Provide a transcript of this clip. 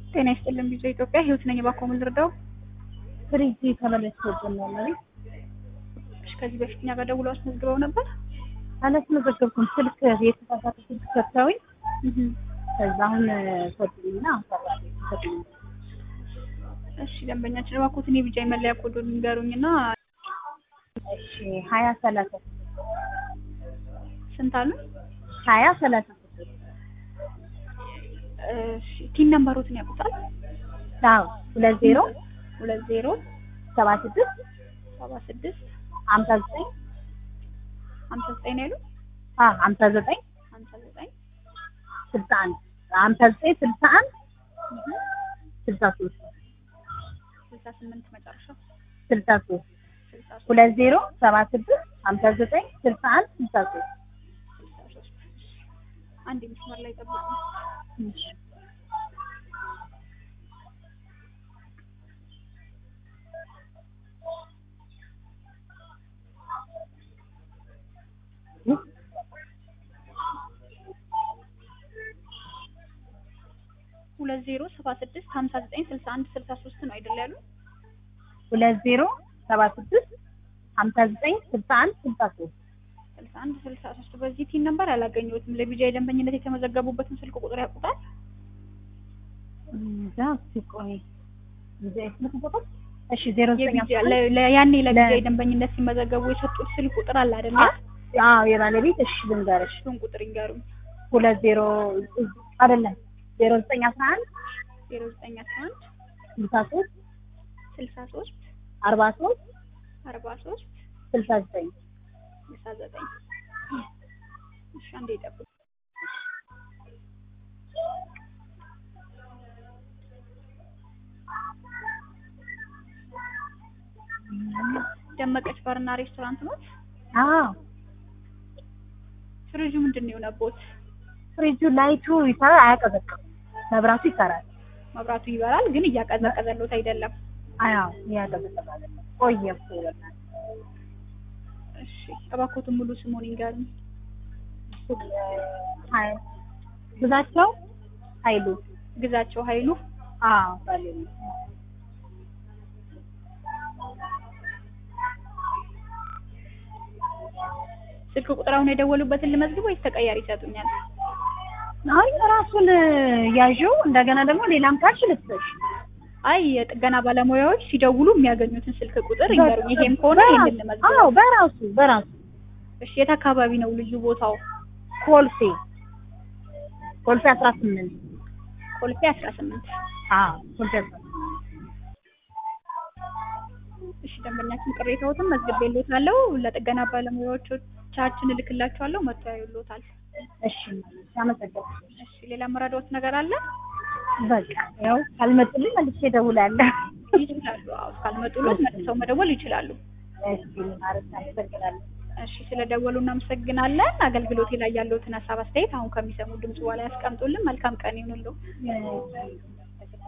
ጤና ይስጥልን ቢዞ ኢትዮጵያ ህይወት ነኝ። እባክዎ ምን ልርዳው? ፍሪጅ ተበላሽቶብን ነው ማለት እሺ፣ ከዚህ በፊት እኛ ጋር ደውለው አስመዝግበው ነበር? አላስመዘገብኩም። ስልክ የተሳሳተ ስልክ ሰጥተውኝ ከዛ አሁን ሰጡኝና አሰራሪ ሰጡኝ። እሺ፣ ደንበኛችን እባክዎትን የቢጃ መለያ ኮዱን ንገሩኝና እሺ ሀያ ሰላሳ ስንት አሉ? ሀያ ሰላሳ እሺ፣ ቲን ነምበሮትን ያውቁታል? አዎ ሁለት ዜሮ ሁለት ዜሮ ሰባ ስድስት ሰባ ስድስት ሀምሳ ዘጠኝ ሀምሳ ዘጠኝ ነው ያሉት? አዎ ሀምሳ ዘጠኝ ሀምሳ ዘጠኝ ስልሳ አንድ ሀምሳ ዘጠኝ ስልሳ አንድ ስልሳ ሶስት ስልሳ ስምንት መጨረሻው ስልሳ ሶስት ስልሳ ሶስት ሁለት ዜሮ ሰባ ስድስት ሀምሳ ዘጠኝ ስልሳ አንድ ስልሳ ሶስት ስልሳ ሶስት አንድ መስመር ላይ ጠብቁ። ሁለት ዜሮ ሰባ ስድስት ሀምሳ ዘጠኝ ስልሳ አንድ ስልሳ ሶስት ነው አይደል ያሉ? ሁለት ዜሮ ሰባ ስድስት ሀምሳ ዘጠኝ ስልሳ አንድ ስልሳ ሶስት ስልሳ አንድ ስልሳ ሶስት በዚህ ቲን ነምበር አላገኘሁትም። ለቢጃ የደንበኝነት የተመዘገቡበትን ስልክ ቁጥር ያውቁታል? እዛ እስኪ ቆይ እዛ ስልክ ቁጥር እሺ ዜሮ ዘጠኝ የቢጃ ለ- ለ- ያኔ ለቢጃ የደንበኝነት ሲመዘገቡ የሰጡት ስልክ ቁጥር አለ አይደለ? አዎ የባለቤት እሺ ልንገርሽ እሱን ቁጥር ይንገሩኝ። ሁለት ዜሮ አይደለም ዜሮ ዘጠኝ አስራ አንድ ዜሮ ዘጠኝ አስራ አንድ ስልሳ ሶስት ስልሳ ሶስት አርባ ሶስት አርባ ሶስት ስልሳ ዘጠኝ ስልሳ ዘጠኝ እሺ አንዴ ይጠብቁ። ደመቀች ባርና ሬስቶራንት ነው። አዎ ፍሪጁ ምንድን ነው የሆነቦት? ፍሪጁ ላይቱ ይሰራል አያቀዘቅም መብራቱ ይሰራል መብራቱ ይበራል ግን እያቀዘቀዘሎት አይደለም። አዎ ያቀዘቅዛል ቆየ እኮ ይበላል እሺ እባክዎትን ሙሉ ስሙን ይንገሩኝ። ሀይ ብዛቸው ኃይሉ ግዛቸው ኃይሉ አዎ ባለቤት ስልክ ቁጥር አሁን የደወሉበትን ልመዝግብ ወይስ ተቀያሪ ይሰጡኛል? አይ ራሱን ያዥው እንደገና ደግሞ ሌላም ካልሽ ልትሰሽ አይ የጥገና ባለሙያዎች ሲደውሉ የሚያገኙትን ስልክ ቁጥር ይንገሩኝ። ይሄም ከሆነ ይሄንን ልመዝግብ። አዎ በራሱ በራሱ እሺ የት አካባቢ ነው ልዩ ቦታው? ኮልፌ ኮልፌ አስራ ስምንት ኮልፌ አስራ ስምንት አዎ ኮልፌ አስራ ስምንት እሺ ደንበኛችን ቅሬታዎትን መዝግቤልዎታለሁ። ለጥገና ባለሙያዎቻችን እልክላቸዋለሁ። መጥቶ ያዩልዎታል። እሺ አመሰግናለሁ እሺ ሌላ መረዳዎት ነገር አለ? በቃ ያው ካልመጡልኝ መልሼ እደውላለሁ ይችላሉ። አዎ ካልመጡልዎት መልሰው መደወል ይችላሉ። እሺ ማለት አመሰግናለሁ እሺ ስለደወሉ እናመሰግናለን። አገልግሎቴ ላይ ያለዎትን ሀሳብ አስተያየት አሁን ከሚሰሙ ድምጽ በኋላ ያስቀምጡልን። መልካም ቀን ይሁንልዎ። እሺ